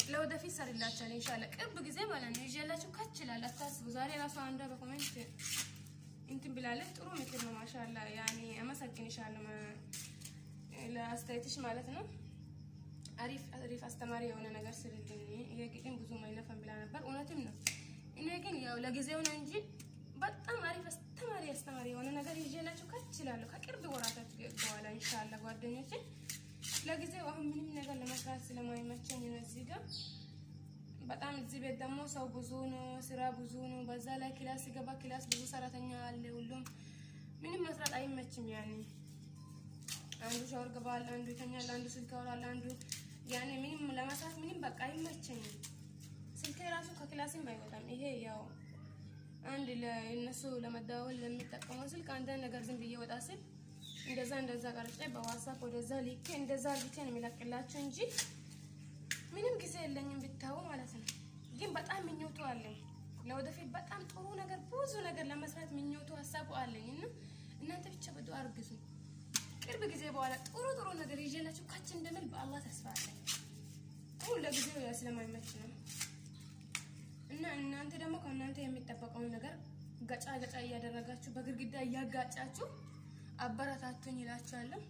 ለወደፊት ሰርላችኋል ኢንሻአላ ቅርብ ጊዜ ማለት ነው ይዤላችሁ ከች ይላል። አታስቡ። ዛሬ ራሱ አንዷ በኮሜንት እንትን ብላለች። ጥሩ ምክር ነው ማሻአላ። ያኔ አመሰግንሻለሁ ለአስተያየትሽ ማለት ነው። አሪፍ አሪፍ አስተማሪ የሆነ ነገር ስልልኝ። ይሄ ግጥም ብዙ አይለፈም ብላ ነበር። እውነትም ነው። እኔ ግን ያው ለጊዜው ነው እንጂ በጣም አሪፍ አስተማሪ አስተማሪ የሆነ ነገር ይዤላችሁ ከች ይላለሁ ከቅርብ ወራቶች በኋላ ኢንሻአላ ጓደኞቼ። ለጊዜው አሁን ምንም ነገር ለመስራት ስለማይመቸኝ ነው እዚህ ጋር በጣም እዚህ ቤት ደግሞ ሰው ብዙ ነው፣ ስራ ብዙ ነው። በዛ ላይ ክላስ ሲገባ ክላስ ብዙ ሰራተኛ አለ። ሁሉም ምንም መስራት አይመችም። ያኔ አንዱ ሻወር ገባል፣ አንዱ ይተኛል፣ አንዱ ስልክ ያወራል፣ አንዱ ያኔ ምንም ለመስራት ምንም በቃ አይመቸኝም። ስልክ ራሱ ከክላስም አይወጣም። ይሄ ያው አንድ ለእነሱ ለመደዋወል ለሚጠቀመው ስልክ አንዳንድ ነገር ዝም ብዬ ወጣ ስል እንደዛ እንደዛ ቀርጬ በዋትሳፕ ወደዛ ልኬ እንደዛ አድርጌ ነው የሚለቅላቸው እንጂ ምንም ጊዜ የለኝም ብታዩ ማለት ነው። ግን በጣም ምኞቱ አለኝ ለወደፊት በጣም ጥሩ ነገር ብዙ ነገር ለመስራት ምኞቱ ሀሳቡ አለኝ እና እናንተ ብቻ በዱአ አርግዙ። ቅርብ ጊዜ በኋላ ጥሩ ጥሩ ነገር ይዤላችሁ ካች እንደምል በአላህ ተስፋ አለኝ። አሁን ለጊዜው ያ ስለማይመች ነው እና እናንተ ደግሞ ከእናንተ የሚጠበቀውን ነገር ገጫ ገጫ እያደረጋችሁ በግድግዳ እያጋጫችሁ አበረታቱኝ ይላችኋለሁ።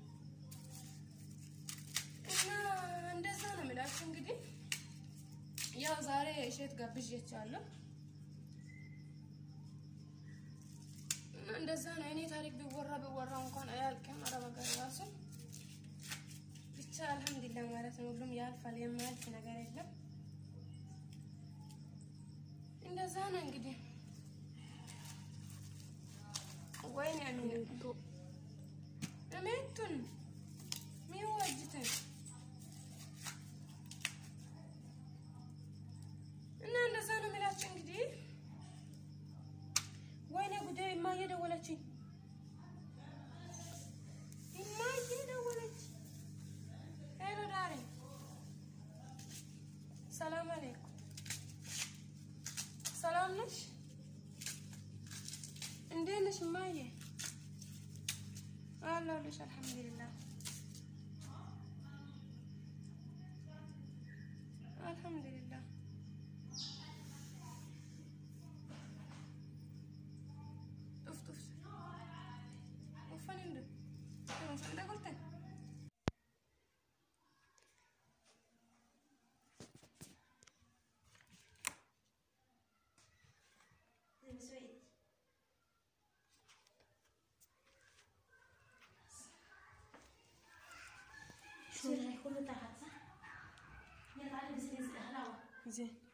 እና እንደዛ ነው የምላችሁ። እንግዲህ ያው ዛሬ እሸት ጋብዣችኋለሁ እና እንደዛ ነው። እኔ ታሪክ ቢወራ ቢወራ እንኳን አያልቅም። አረብ ሀገር ራሱ ብቻ አልሐምዱሊላህ ማለት ነው። ሁሉም ያልፋል፣ የማያልፍ ነገር የለም። እንደዛ ነው እንግዲህ ወይኔ አሚነ እሜቱን ሚወጅትን እና እንደዛ ነው የሚላችሁ እንግዲህ። ወይኔ ጉዳይ እማዬ ደወለችኝ፣ እማዬ ደወለች። ሄሎ ዳሬ፣ ሰላም አለይኩም። ሰላም ነሽ? እንዴት ነሽ እማዬ? አለሁልሽ አልሐምዱሊላህ አልሐምዱሊላህ። ጡፍ ጡፍ ኡፈን እንደ እንደ ቁርጠን شو هاي كله تحت صح؟ يلا تعالي بس ننزل هلا زين